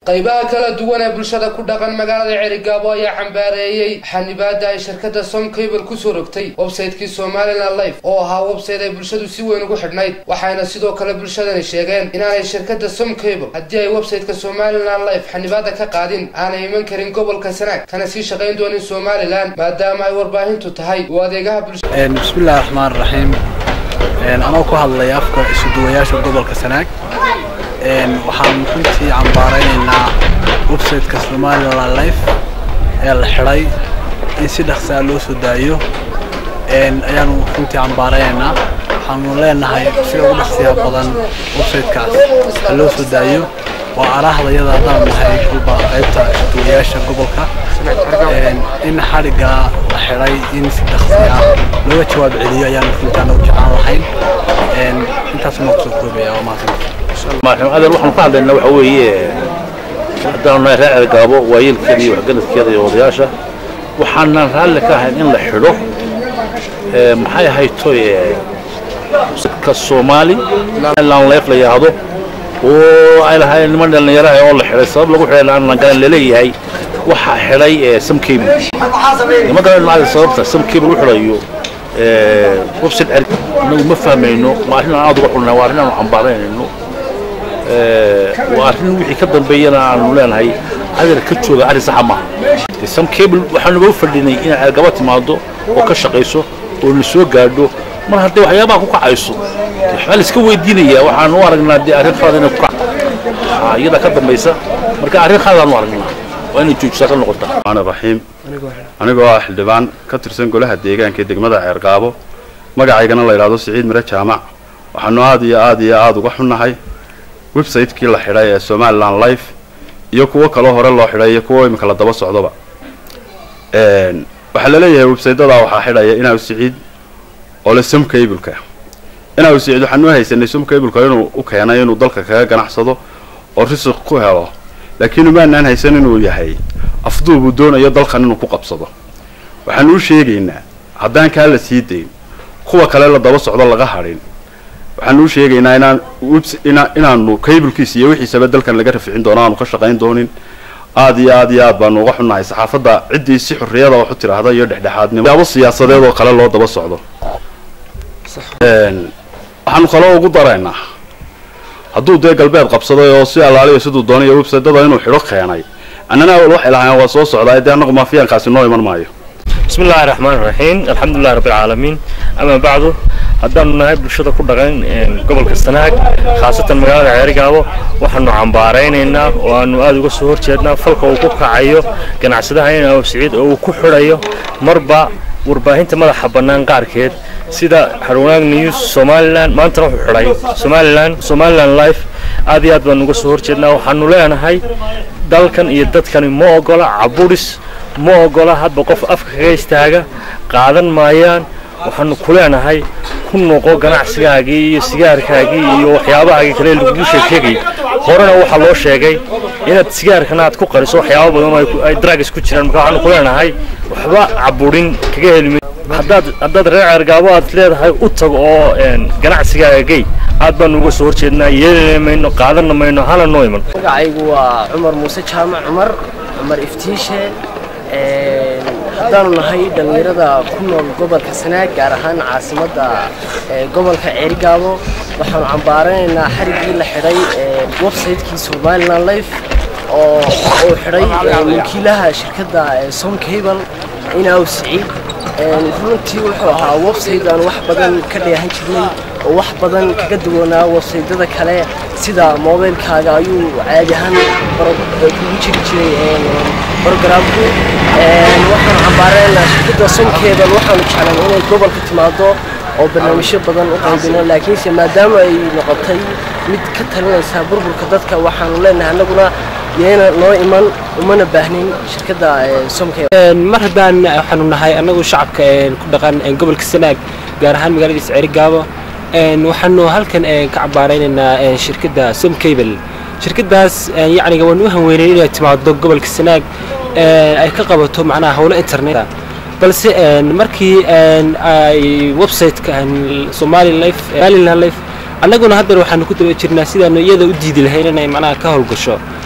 qaybaha kala duwan ee bulshada ku dhaqan magaalada cerigaabo ayaa xambaareeyey xanibaada ay shirkadda som cable kusoo rogtay websaytekii somalilan life oo ahaa websayte ay bulshadu si weyn ugu xidhnayd waxayna sidoo kale bulshadani sheegeen inaanay shirkadda som cable haddii ay websayteka somalilan life xanibaada ka qaadin aanay iman karin gobolka sanaag kana sii shaqayn doonin somalilan maadaama ay warbaahintu tahay uu adeegaha bulshada bismillahi raxmaan raxiim anoo ku hadlaya afka isuduwayaasha gobolka sanaag waxaan runtii cambaaraynaynaa websiteka somalilan life ee la xidhay in si dhaqsaa loo soo daayo ayaanu runtii cambaaraynaynaa waxaanu leenahay sida ugu dhaqsiya badan websitekaas ha loo soo daayo waa arahdayada haddaan nahay kulba qaybta isuduwayaasha gobolka in xadhigga la xidhay in si dhaqsiya looga jawaab celiyo ayaanu runtii anagu jeclaan lahayn intaas noo kusoo koobaya waa mahadsantahay adeer waxaanu ka hadlaynaa waxa weeye haddaanu nahay reer cergaabo waayeelkeeda iyo waxgaradkeeda iyo odayaasha waxaanan raalli ka ahayn in la xidho maxay ahaytoy ka soomaali lan leef la yidhaahdo oo ay lahayn niman dhallinyaraha oo la xidhay sabab lagu xidhay aan garan laleeyahay waxaa xidhay samcable nima garan sababta samcable u xidhayo website anagu ma fahmayno waa arrin aan aad uga xulnay waa arrin aanu cambaaraynayno waa arrin wixii ka dambeeyana aanu leenahay adeer ka jooga arrin saxa maaha sam cable waxaanuba u fadhinay inay ceergaba timaado oo ka shaqayso oo na soo gaadho mar hadday waxyaabaha ku kacayso waxbaa la iska weydiinayaa waxaanu u aragnaa dee arrin khalad inay ku kac iyada ka dambaysa marka arrin khaladaanu aragnaa waa inay joojisaa ka noqotaa الرحمن الرحيم anigoo ah xildhibaan ka tirsan golaha deegaanka ee degmada ceergaabo magacaygana la yidhaahdo siciid mire jaamac waxaanu aad iyo aad iyo aada uga xunnahay websaytekii la xidhay ee somalilan life iyo kuwo kaloo hore loo xidhay iyo kuwo imika la daba socdoba waxaa laleeyahay websaydadaa waxaa xidhaya inaa siciid oo le som cableka inaa siciid waxaanu haysanay som cableka inuu u keenay inuu dalka kaga ganacsado oo risiq ku helo laakiin umaanaan haysan inuu yahay afduubuu doonayo dalkan inuu ku qabsado waxaanu u sheegaynaa haddaan kaa la sii dayn kuwa kale la daba socdo laga hadhin waxaanu u sheegaynaa inaan inaanu cablkiisa iyo wixiisaba dalkan laga raficin doono aanu ka shaqayn doonin aad iyo aad iyo aad baanu uga xunnahay saxaafadda ciddii si xorriyada wax u tiraahda iyo dhexdhexaadnimo yaabo siyaasadeed oo kale loo daba socdo waxaanu kaloo ugu daraynaa hadduu dee galbeed qabsaday oo si allaaliya siduu doonayo websaytada inuu xidho keenay annana awal waxay lahaayeen waa soo socdaa dee annagu maafiyaankaasi noo iman maayo بسم الله الرحمن الرحيم الحمد لله رب العالمين أما بعد haddaanu nahay bulshada ku dhaqan gobolka sanaag khaasatan magaalada ceerigaabo waxaanu cambaaraynaynaa oo aanu aada uga soo horjeednaa falka uu ku kacayo ganacsadaha in aw siciid oo uu ku xidhayo marba warbaahinta madaxa bannaan qaarkeed sida harwanaag news somalilan maantana wuxuu xidhay somalilan somalilan life aad iyo aad baanu uga soo horjeednaa waxaanu leenahay dalkan iyo dadkani ma ogola caburis ma ogola hadba qof afka kaga istaaga qaadan maayaan waxaanu ku leenahay ku noqo ganacsigaagii iyo sigaarkaagii iyo waxyaabahaagii kale lagugu sheekeegay horena waxaa loo sheegay inaad sigaarkana aad ku qariso waxyaaba badan oo ay drugs ku jiraan marka waxaanu ku leenahay waxba caburin kaga helmi haddaad haddaad reer ceergaabo aad leedahay u tag oo ganacsigaaga gey aad baanu uga soo horjeednaa yeelina mayno qaadanna mayno hana noo iman magacaygu waa cumar muuse jaamac cumar cumar iftiishe haddaanu nahay dhallinyarada ku nool gobolka sanaag gaar ahaan caasimadda gobolka ceerigaabo waxaanu cambaaranaynaa xariggii la xidhay websaytekii somalilan life oo uu xidhay wakiilaha shirkadda som cable inaaw siciid runtii wuxuu ahaa website aan wax badan ka dheehan jirnay oo wax badan kaga duwanaa websaydyada kale sida mobilkaaga ayuu caadi ahaan kugu jiri jiray brogramku waxaanu cambaaraynaa shirkadda somcable waxaanu jeclan inay gobolka timaado oo barnaamijyo badan u qaybino laakiinse maadaama ay noqotay mid ka talinaysa burburka dadka waxaanu leenahay annaguna yeena noo iman umana baahnin shirkadda somcable mar haddaan waxaanu nahay annagu shacabka ku dhaqan gobolka sanaag gaar ahaan magaaladiisa ceerigaabo waxaanu halkan ka cambaaraynaynaa shirkadda som cable shirkaddaas yacniga waanu u hanweynay inay timaado gobolka sanaag ay ka qabato macnaha howlo internet balse markii ay websiteka somali life somaliland life annaguna haddana waxaanu ku daba jirnaa sidaanu iyada u diidi lahayn inay macnaha ka howlgasho